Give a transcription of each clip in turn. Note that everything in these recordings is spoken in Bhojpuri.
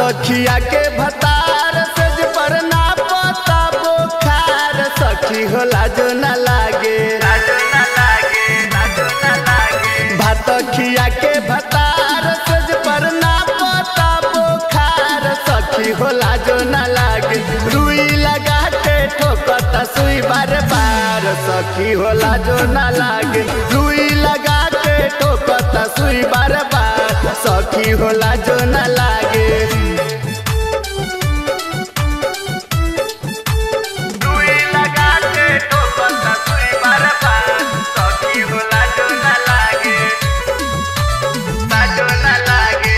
खिया के भतार सेज पर ना पता बोखार सखी होला जो न लागे भात खिया के भतार सेज पर ना पता बोखार सखी होला जो न लागे रुई लगा के ठोकता सुई बार बार सखी होला जो न लागे रुई लगा के ठोकता सुई बार बार सखी होला जो न लागे रुई लगा के ठोकता सुई बार बार सखी होला जो न लागे जो न लागे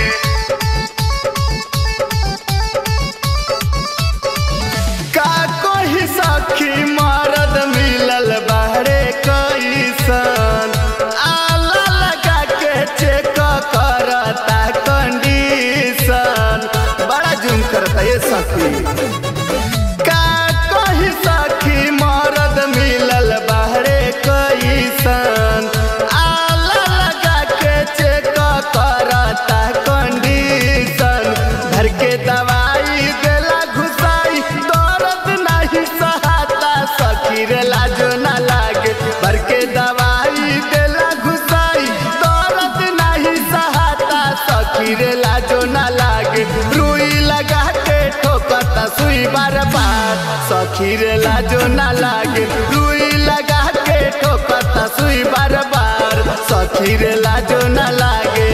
का कोई सखी मरद मिलल बाहरे कैसन आला लगा के चेक करता कंडीशन बड़ा जुम करता ये सखी का कोई सखी मरद मिलल बाहरे कैसन आला लगा के चेक करता कंडीशन घर के दवाई देला घुसाई दर्द नहीं सहाता सखी रे लाजो ना लागे भर के दवाई देला घुसाई दर्द नहीं सहाता सखी रे लाजो ना लागे रुई लगा के ठोकता सुई बार बार सखी रे लाजो ना लागे रुई लगा के ठोकता सुई बार बार सखी रे लाजो ना लागे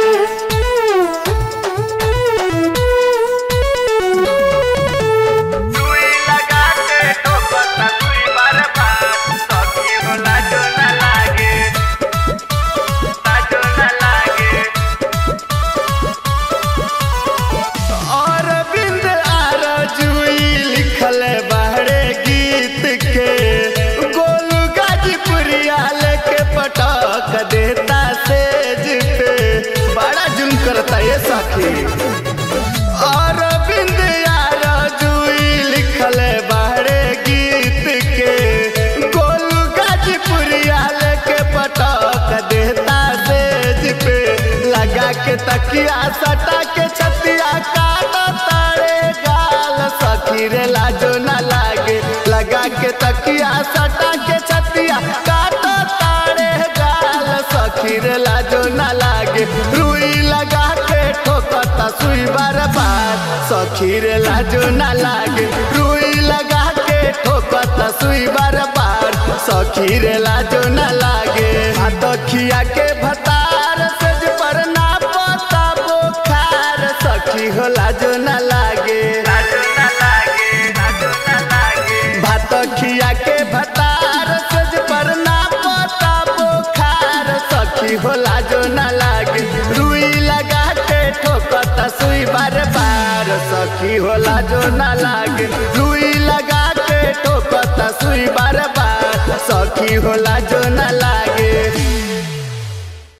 सुई लगा के ठोकता सुई बार बार सखी होला जो न लागे लाजो न लागे और बिंद आर जुई लिखल बाहरे गीत के गोलू गाजीपुरिया लेके पटक देता सेज पे बड़ा जुम करता ये सखी और बिंद यार जुई लिखल बाहरे गीत के गोलू गाजीपुरिया लेके पटक देता सेज पे लगा के तकिया सटा के छतिया काटा तारे गाल सखी रे लाजो ना लागे लगा के तकिया सटा के छतिया काटा तारे गाल सखी रे लाजो ना लागे रुई लगा के ठोकता सुई बार बार सखी रे लाजो ना लागे रुई लगा के ठोकता सुई बार बार सखी रे लाजो ना लागे हाथ खिया के भतार सेज पर ना पता बोखार सखी हो लाजो ना लागे भात खिया के भतार सेज पर ना पता बोखार सखी हो लाजो ना लागे रुई लगा के ठोकता सुई बार बार सखी हो लाजो ना लागे रुई लगा के ठोकता सुई बार बार सखी हो लाजो ना लागे